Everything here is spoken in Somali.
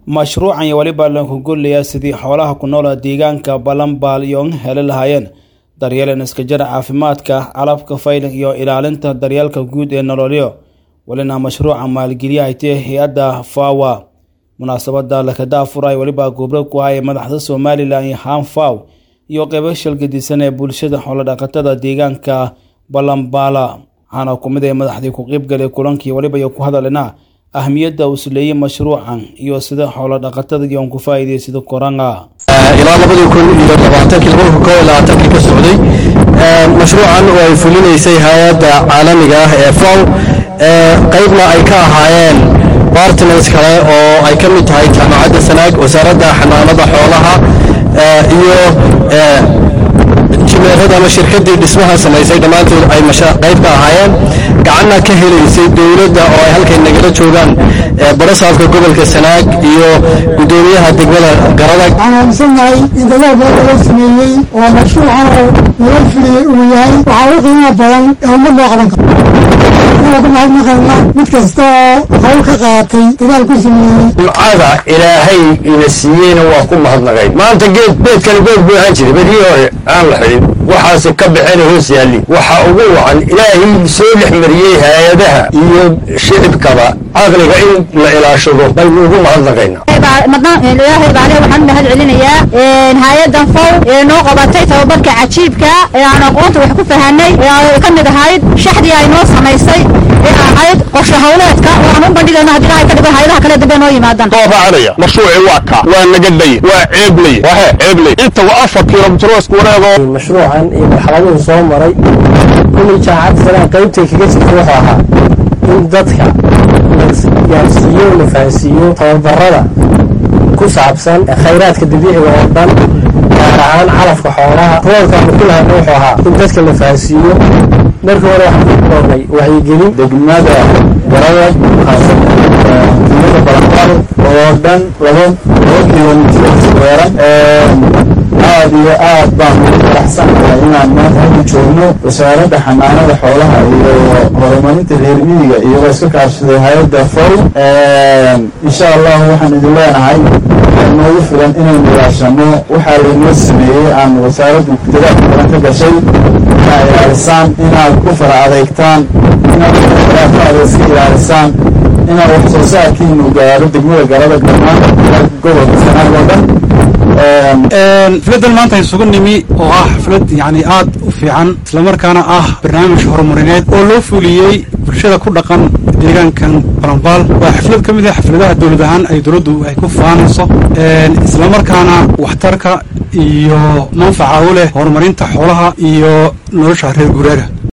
mashruucan iyo weliba lagu golaya sidii xoolaha ku noola deegaanka balanbaal iyo heli lahaayeen daryeelan iskajara caafimaadka calabka fayling iyo ilaalinta daryeelka guud ee nololyo welina mashruuca maalgeliya ay tahe hay-adda fawa munaasabada lakada afuray weliba gobro ku haya madaxda somalilan iyo hanfaw iyo qeybo shalgadisan ee bulshada xoolodhaqatada deegaanka balanbaala waxaana ku mid ay madaxdii ku qeybgalay kulankii weliba iyo ku hadalina ahmiyadda uu isleeyey mashruucan iyo sida xoolodhaqatada iyoon ku faa'iidaysada koranga ilaa labadii kun iyo labaatankii labada kun koo iyo labaatankii ka socday mashruucan oo ay fulinaysay hay-adda caalamiga ah ee faw qaybna ay ka ahaayeen bartners kale oo ay ka mid tahay jaamacadda sanaag wasaaradda xanaanada xoolaha iyo jimeerada ama shirkadii dhismaha samaysay dhammaantood ay qayb ka ahaayeen gacanna ka helaysay dowladda oo ay halkay nagala joogaan barasaafka gobolka sanaag iyo gudoomiyaha degmada garadag waxaan aaminsannahay in dadaal badan loo sameeyey oo mashruucan oo nala fuliyey uu yahay waxaa u qiimo badan ee ummad loo qaban karo inaa ku mahadnaqayna mid kasta oo hawl ka qaatay dadaal ku sameeyey ducada ilaahay ina siiyeyna waa ku mahadnaqay maanta geed beedkani geed buu ahaan jiray badii hore aan la xidhin waxaase ka baxeen hoos yaalli waxaa ugu wacan ilaahay soo dhex mariyey hay-adaha iyo shicibkaba caqliga in la ilaashado baynu ugu mahadnaqayna ilaahay baale waxaan u mahad celinayaa hay-adan fow ee noo qabatay tababarka cajiibka ee aan aqoonta wax ku fahanay ee ka mid ahayd shaxdii ay noo samaysay ee ahayd qorshe hawleedka oo aan u bandhigayno haddii ilahay ka dhigo hay-adaha kale dambe noo yimaadaan doobacanaya mashruuci waa kaa waa nagadhay waa ceebley waxe ceebley inta waa afar kilomitir isku wareego mashruucan iyo marxaladuhu soo maray kulli jaamacadda sanaa qaybtay kaga jirta wuxuu ahaa in dadka gaarsiiyo la fahansiiyo tababarada ku saabsan khayraadka dabiiciga oo dhan gaar ahaan calafka xoolaha roolkaanu ku lahayna wuxuu ahaa in dadka la fahansiiyo markii hore waxaan ku koornay wacyigelin degmada garada degmada balanbal oo dhan laba laba kilomitir weeran aad iyo aad baan ugu faraxsanahay inaan maanta halku joogno wasaaradda xanaanada xoolaha iyo horumarinta reer miyiga iyagoo iska kaashaday hay-adda fow insha allahu waxaan idin leenahay noogu filan inaynu ilaashano waxaa laynoo sameeyey aan wasaaraddu dadaal badan ka gashay inaad ilaalisaan inaad ku fara adeegtaan inaad khilaafaada iska ilaalisaan inaad wax soo saarkiinu gaaro degmada galada dhammaan gobolka sanaag oo dhan xafladan maanta isugu nimi oo ah xaflad yani aad u fiican islamarkaana ah barnaamij horumarineed oo loo fuliyey bulshada ku dhaqan deegaankan balanbaal waa xaflad ka mid ah xafladaha dowlad ahaan ay dowladdu ay ku faanayso islamarkaana waxtarka iyo manfaca u leh horumarinta xoolaha iyo nolosha reer guuraaga